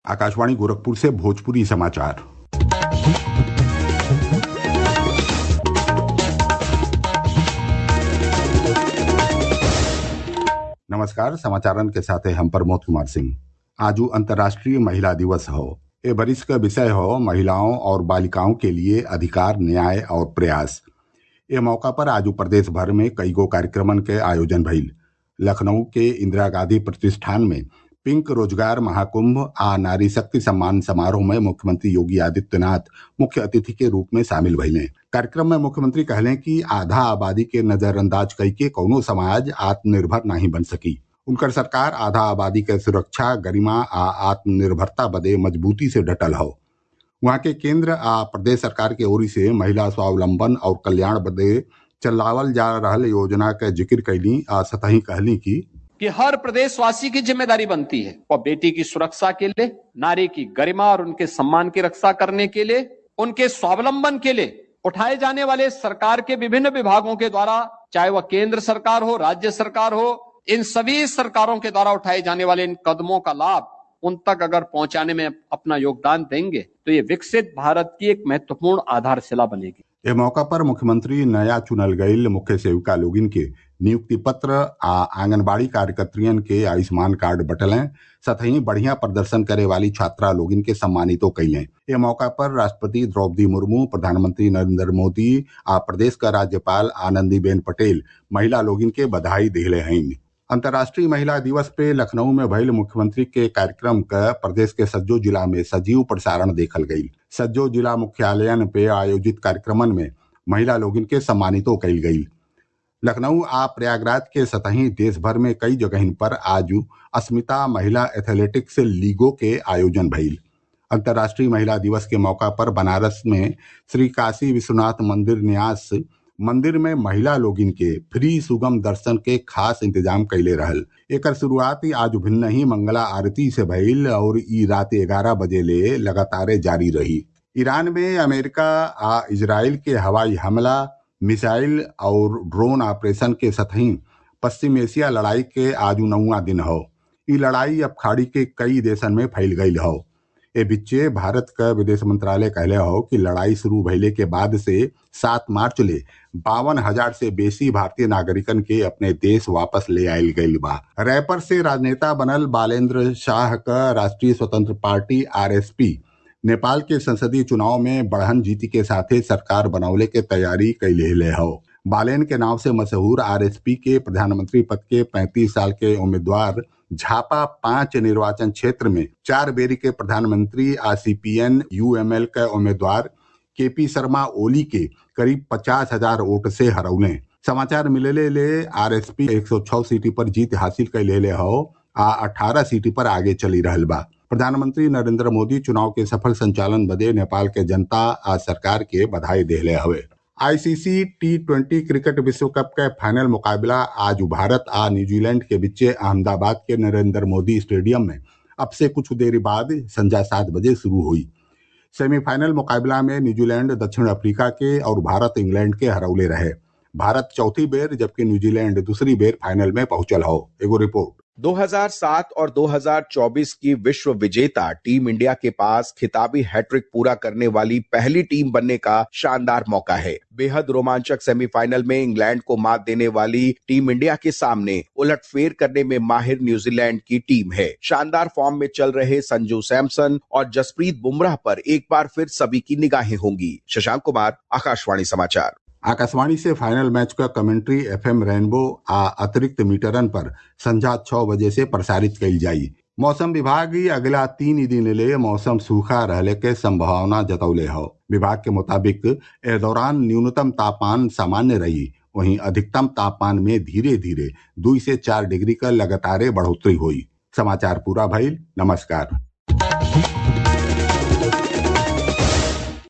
आकाशवाणी गोरखपुर से भोजपुरी समाचार नमस्कार समाचारन के साथ हम प्रमोद कुमार सिंह आजू अंतर्राष्ट्रीय महिला दिवस हो ए बरिस का विषय हो महिलाओं और बालिकाओं के लिए अधिकार न्याय और प्रयास ए मौका पर आजू प्रदेश भर में कई गो कार्यक्रमन के आयोजन भइल लखनऊ के इंदिरा गांधी प्रतिष्ठान में पिंक रोजगार महाकुंभ आ नारी शक्ति सम्मान समारोह में मुख्यमंत्री योगी आदित्यनाथ मुख्य अतिथि के रूप में शामिल भइले कार्यक्रम में मुख्यमंत्री कहले कि आधा आबादी के नजरअंदाज कई के कौनो समाज आत्मनिर्भर नहीं बन सकी उनकर सरकार आधा आबादी के सुरक्षा गरिमा आ आत्मनिर्भरता बदे मजबूती से डटल हो वहाँ के केंद्र आ प्रदेश सरकार के ओरी से महिला स्वावलंबन और कल्याण बदे चलावल जा रहल योजना के जिक्र कैली आ सतही कहली की कि हर प्रदेशवासी की जिम्मेदारी बनती है वह बेटी की सुरक्षा के लिए नारी की गरिमा और उनके सम्मान की रक्षा करने के लिए उनके स्वावलंबन के लिए उठाए जाने वाले सरकार के विभिन्न विभागों के द्वारा चाहे वह केंद्र सरकार हो राज्य सरकार हो इन सभी सरकारों के द्वारा उठाए जाने वाले इन कदमों का लाभ उन तक अगर पहुंचाने में अपना योगदान देंगे तो ये विकसित भारत की एक महत्वपूर्ण आधारशिला बनेगी ए मौका पर मुख्यमंत्री नया चुनल गईल मुख्य सेविका लोगिन के नियुक्ति पत्र आ आंगनबाड़ी कार्यकर्तियन के आयुष्मान कार्ड बटलें सतही बढ़िया प्रदर्शन करे वाली छात्रा लोगिन के सम्मानितो कैलें ए मौका पर राष्ट्रपति द्रौपदी मुर्मू प्रधानमंत्री नरेंद्र मोदी आ प्रदेश का राज्यपाल आनंदीबेन पटेल महिला लोगिन के बधाई दिले हैं अंतर्राष्ट्रीय महिला दिवस पे लखनऊ में भइल मुख्यमंत्री के कार्यक्रम का प्रदेश के सज्जो जिला में सजीव प्रसारण देखल गई सज्जो जिला मुख्यालयन पे आयोजित कार्यक्रमन में महिला लोगिन के सम्मानितो कैल गई लखनऊ आ प्रयागराज के सतही देश भर में कई जगह पर आज अस्मिता महिला एथलेटिक्स लीगों के आयोजन भइल अंतर्राष्ट्रीय महिला दिवस के मौका पर बनारस में श्री काशी विश्वनाथ मंदिर न्यास मंदिर में महिला लोगिन के फ्री सुगम दर्शन के खास इंतजाम कैले रहल एकर शुरुआत आज भिन्न ही मंगला आरती से भइल और ई रात ग्यारह बजे ले लगातार जारी रही ईरान में अमेरिका आ इजराइल के हवाई हमला मिसाइल और ड्रोन ऑपरेशन के सतही पश्चिम एशिया लड़ाई के आज नौवा दिन हो ई लड़ाई अब खाड़ी के कई देशन में फैल गई हो ए बिच्चे भारत का विदेश मंत्रालय कहले हो कि लड़ाई शुरू भइले के बाद से सात मार्च ले बावन हजार से बेसी भारतीय नागरिकन के अपने देश वापस ले आयल गईल बा रैपर से राजनेता बनल बालेंद्र शाह का राष्ट्रीय स्वतंत्र पार्टी आरएसपी नेपाल के संसदीय चुनाव में बढ़न जीती के साथे सरकार बनौले के तैयारी कैले ले हो बालेन के नाम से मशहूर आरएसपी के प्रधानमंत्री पद के 35 साल के उम्मीदवार झापा पांच निर्वाचन क्षेत्र में चार बेरी के प्रधानमंत्री आ सीपीएन यूएमएल के उम्मीदवार केपी शर्मा ओली के करीब पचास हजार वोट से हरौले समाचार मिलेले ले आरएसपी 106 सीटी पर जीत हासिल कैले ले हो आ 18 सीटी पर आगे चली रहल बा प्रधानमंत्री नरेंद्र मोदी चुनाव के सफल संचालन बदे नेपाल के जनता आ सरकार के बधाई देले हवे आईसीसी टी ट्वेंटी क्रिकेट विश्व कप के फाइनल मुकाबला आज भारत आ न्यूजीलैंड के बीच अहमदाबाद के नरेंद्र मोदी स्टेडियम में अब से कुछ देर बाद संध्या सात बजे शुरू हुई सेमीफाइनल मुकाबला में न्यूजीलैंड दक्षिण अफ्रीका के और भारत इंग्लैंड के हरौले रहे भारत चौथी बेर जबकि न्यूजीलैंड दूसरी बेर फाइनल में पहुंचल हो एगो रिपोर्ट 2007 और 2024 की विश्व विजेता टीम इंडिया के पास खिताबी हैट्रिक पूरा करने वाली पहली टीम बनने का शानदार मौका है बेहद रोमांचक सेमीफाइनल में इंग्लैंड को मात देने वाली टीम इंडिया के सामने उलटफेर करने में माहिर न्यूजीलैंड की टीम है शानदार फॉर्म में चल रहे संजू सैमसन और जसप्रीत बुमराह पर एक बार फिर सभी की निगाहें होंगी शशांक कुमार आकाशवाणी समाचार आकाशवाणी से फाइनल मैच का कमेंट्री एफएम रेनबो आ अतिरिक्त मीटरन पर संध्या छह बजे से प्रसारित कल जाई मौसम विभाग अगला तीन दिन ले मौसम सूखा रहने के संभावना जतौले हो विभाग के मुताबिक ए दौरान न्यूनतम तापमान सामान्य रही वहीं अधिकतम तापमान में धीरे धीरे दो से चार डिग्री का लगातार बढ़ोतरी हुई समाचार पूरा भइल नमस्कार